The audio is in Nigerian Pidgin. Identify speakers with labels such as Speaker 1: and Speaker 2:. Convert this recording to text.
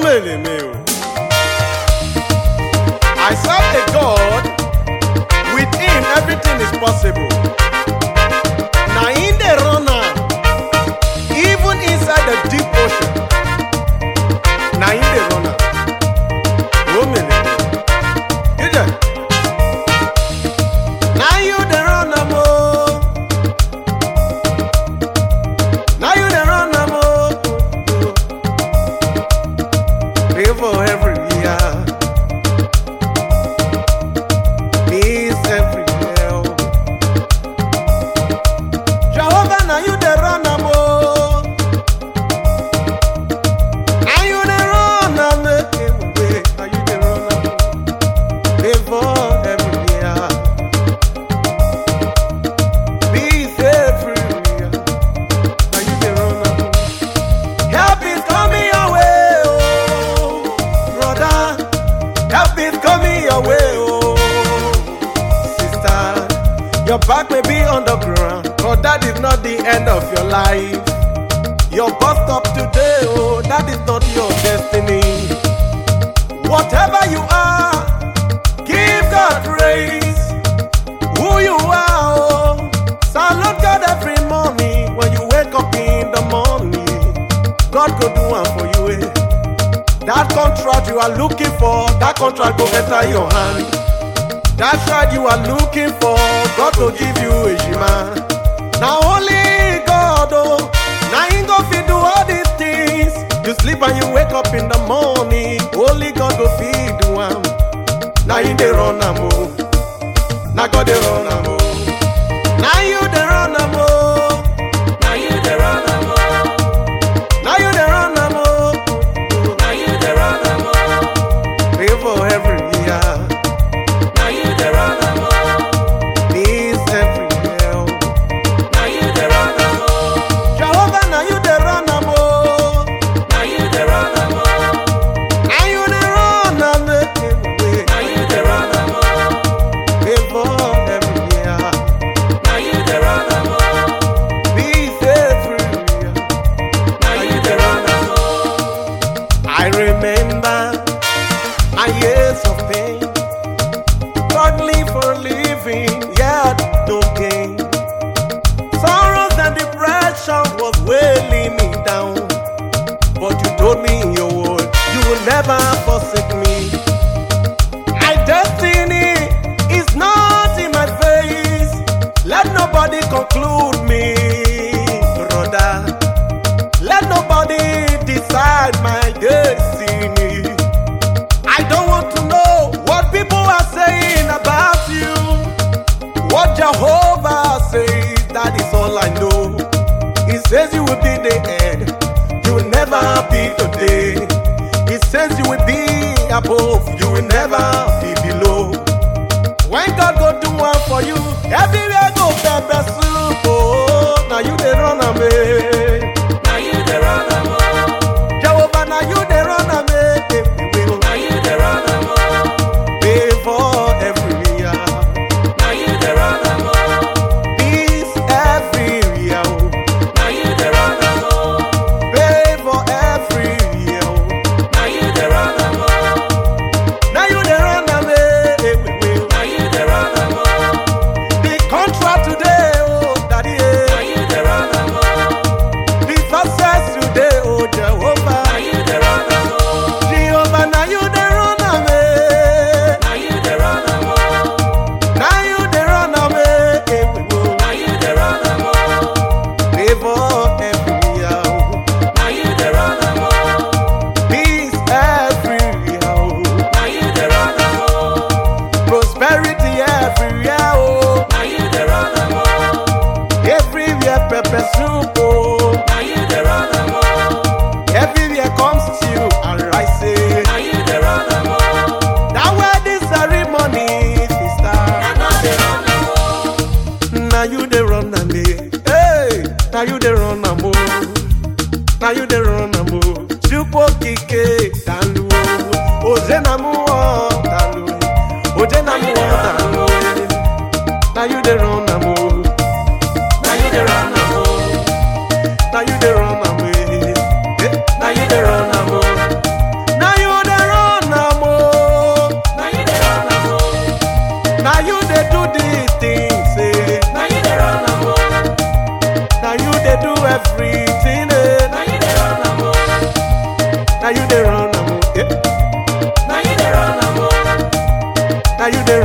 Speaker 1: Omeleme o. I serve a God, with him everything is possible. Na him dey run am, even inside the deep ocean. Na him dey run am. Omeleme. Ije. Na you dey run am o. Na you dey run am o. Pray for every year. Peace everywhere. Jehovah, now you dey run am o. Now you dey run am eh, Now you dey run am o. Pray for every year. Peace everywhere. Now you dey run am o. Help is coming your way, oh, brother. Help is coming your way, oh, sister. Your back may be on the ground, but that is not the end of your life. Your bus stop today, oh, that is not your destiny. Whatever you are, give God praise. Who you are, oh, salute God every morning when you wake up in the morning. God go do one for you. Eh? That contract you are looking for, that contract go enter your hand. That child you are looking for, God will give you a shima. Now only God, oh, now He go fit do all these things. You sleep and you wake up in the morning, only God go feed do am. Now He dey run am oh, now God dey run am oh, now you dey run am oh, now you dey run am oh. Now you dey run am o. Now you dey run am o. Pray for every year. Now you dey run am o. Peace everywhere. Now you dey run am o. Jehovah, now you dey run am o. Now you dey run am o. Now you dey run am eh. Now you dey run am o. Pray for every year. Now you dey run am o. Peace everywhere. Now you dey run am o. I remember my years of pain, struggling for a living, yet no gain. Sorrows and depression was weighing me down, but you told me in your word you will never forsake me. My destiny is not in my face. Let nobody conclude me, brother. Let nobody decide my destiny. I don't want to know what people are saying about you. What Jehovah says, that is all I know. He says you will be the end, you will never be the day. He says you will be above, you will never be below. When God go do one for you, everywhere go pepper soup. Oh, now you dey run away. Now you dey run away. Jehovah, now you dey run away. Now you dey run away. Pay for every year. Now you dey run away. Peace every year. Now you dey run away. Pay for every year. Now you dey run away. Now you dey run away. Now you dey run away. The contract today, oh, daddy. Now you dey run away. The success today, oh, Jehovah. Now you dey run away. Jehovah, now you dey run away. Now you dey run away. Now you dey run away. Now you dey run away. Favor every year. Now you dey run away. Peace every year. Now you dey run away. Prosperity everywhere. Oh. Now you dey run away. Everywhere pepper soup. Oh. Now you dey run away. Everywhere comes stew and rice. eh. Now you dey run away. That wedding ceremony is start. Now you dey run am eh. Hey, now you dey run am o. Now you dey run am o. Chukwu okike dalu o. Oze na mu ọ dalu. Oje na mu ọ dalu. Now you dey run am o. Now you dey run am o. Now you dey run am eh. Eh, Now you dey run am o. everything. Eh.
Speaker 2: Now you dey run am o.
Speaker 1: Now you dey run am. oh, Yeah.
Speaker 2: Now you dey run am o.
Speaker 1: Now you dey